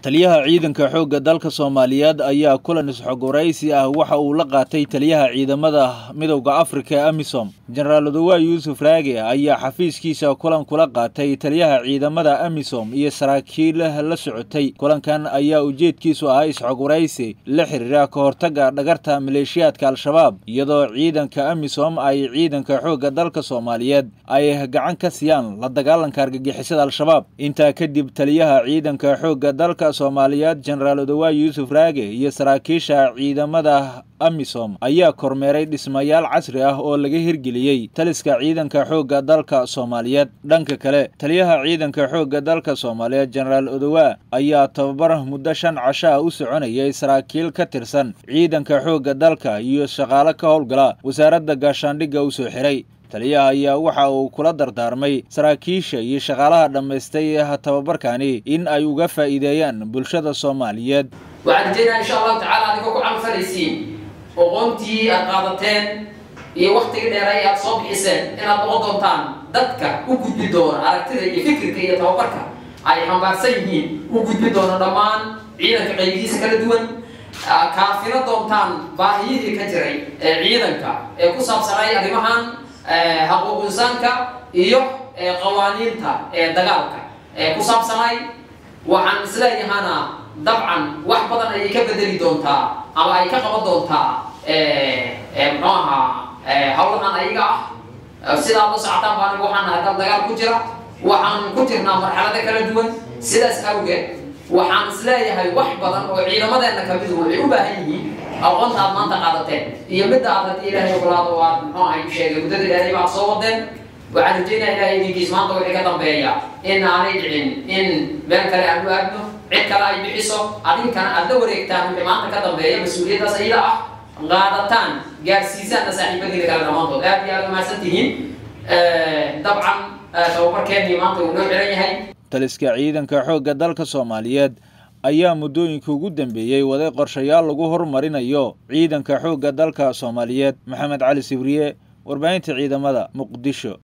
taliyaha ciidanka xoogga dalka soomaaliyeed ayaa kulan isxogwaraysi ah waxa uu la qaatay taliyaha ciidamada midowda afrika ee amisom jenaraal odowa yuusuf raage ayaa xafiiskiisa kulan kula qaatay taliyaha ciidamada amisom iyo saraakiil la socotay kulankan ayaa ujeedkiisu ahaa isxogwaraysi la xiriira ka hortagga dhagarta maleeshiyaadka al-shabaab iyadoo ciidanka amisom ay ciidanka xoogga dalka soomaaliyeed ay gacan ka siiyaan la dagaalanka argagixisada al-shabaab intaa kadib taliyaha ciidanka xoogga dalka soomaaliyeed jenaraal odowa yuusuf raage iyo saraakiisha ciidamada amisom ayaa kormeeray dhismayaal casri ah oo laga hirgeliyey taliska ciidanka xoogga dalka soomaaliyeed dhanka kale taliyaha ciidanka xoogga dalka soomaaliyeed jenaraal odowa ayaa tababar muddo shan casho ah u soconayay saraakiil ka tirsan ciidanka xoogga dalka iyo shaqaale ka howlgala wasaaradda gaashaandhigga u soo xiray taliyaha ayaa waxa uu kula dardaarmay saraakiisha iyo shaqaalaha dhammaystay tababarkani in ay uga faa'iideeyaan bulshada soomaaliyeed waxaan rajeynaa insha allahu tacala adigoo ku camalfalaysiin oqoontii aad qaadateen iyo waktigii dheeray aad soo bixiseen inaad noqon doontaan dadka u gudbi doona aragtida iyo fikirka iyo tababarka ay xambaarsan yihiin u gudbi doona dhammaan ciidanka qaybihiisa kala duwan kaafino doontaan baahiyihii ka jiray ee ciidanka ee ku saabsanay arrimahan xaquuq insaanka iyo qawaaniinta ee dagaalka ee ku saabsanay waxaan isleeyahana dabcan wax badan ayay ka bedeli doontaa ama ay ka qaban doontaa muxuu ahaa hawlahan ayaga ah sidaad la socotaan baan waxaan nahay dal dagaal ku jira waxaan ku jirnaa marxalado kala duwan sidaas awgeed waxaan isleeyahay wax badan oo ciidamadeena kamidu waxay u baahan yihiin aqoonta aad maanta qaadateen iyo midda aad haddii ilaahay ogolaado oo aad muxuu ahay sheegay muddada ilaahay baad soo wadeen waxaan rajeynaya ilaahay idinkiis maanta wixii ka dambeeya in aanay dhicin in meel kale aan u aadno cid kale ay bixiso adinkana aad la wareegtaan wixii maanta ka dambeeya mas-uuliyaddaas iyada ah qaadataan gaarsiisaanna saaxiibadiina kale dhammaantood aad iyo aad umahadsan tihiin dabcan tababarkeennii maanta uu noo xiran yahay taliska ciidanka xoogga dalka soomaaliyeed ayaa muddooyinka ugu dambeeyey waday qorshayaal lagu horumarinayo ciidanka xoogga dalka soomaaliyeed maxamed cali sibriye warbaahinta ciidamada muqdisho